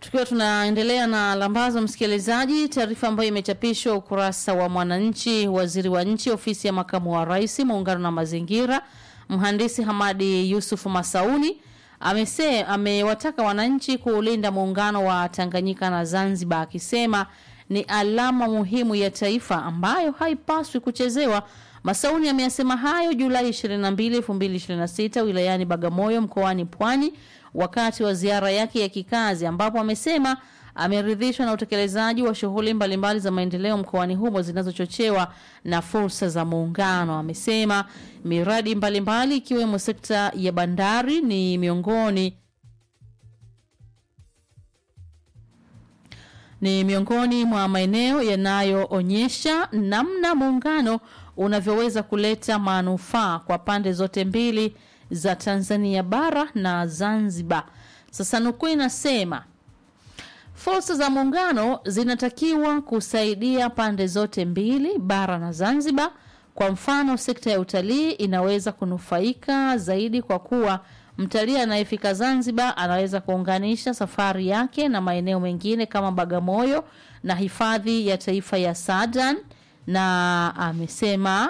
Tukiwa tunaendelea na lambazo, msikilizaji, taarifa ambayo imechapishwa ukurasa wa Mwananchi. Waziri wa nchi ofisi ya makamu wa rais, muungano na mazingira, mhandisi Hamadi Yusuf Masauni amese amewataka wananchi kuulinda muungano wa Tanganyika na Zanzibar, akisema ni alama muhimu ya taifa ambayo haipaswi kuchezewa. Masauni ameyasema hayo Julai 22, 2026 wilayani Bagamoyo mkoani Pwani wakati wa ziara yake ya kikazi ambapo amesema ameridhishwa na utekelezaji wa shughuli mbalimbali za maendeleo mkoani humo zinazochochewa na fursa za muungano. Amesema miradi mbalimbali ikiwemo sekta ya bandari ni miongoni ni miongoni mwa maeneo yanayoonyesha namna muungano unavyoweza kuleta manufaa kwa pande zote mbili za Tanzania bara na Zanzibar. Sasa nukuu inasema fursa za muungano zinatakiwa kusaidia pande zote mbili, bara na Zanzibar. Kwa mfano, sekta ya utalii inaweza kunufaika zaidi kwa kuwa mtalii anayefika Zanzibar anaweza kuunganisha safari yake na maeneo mengine kama Bagamoyo na hifadhi ya taifa ya Sadan, na amesema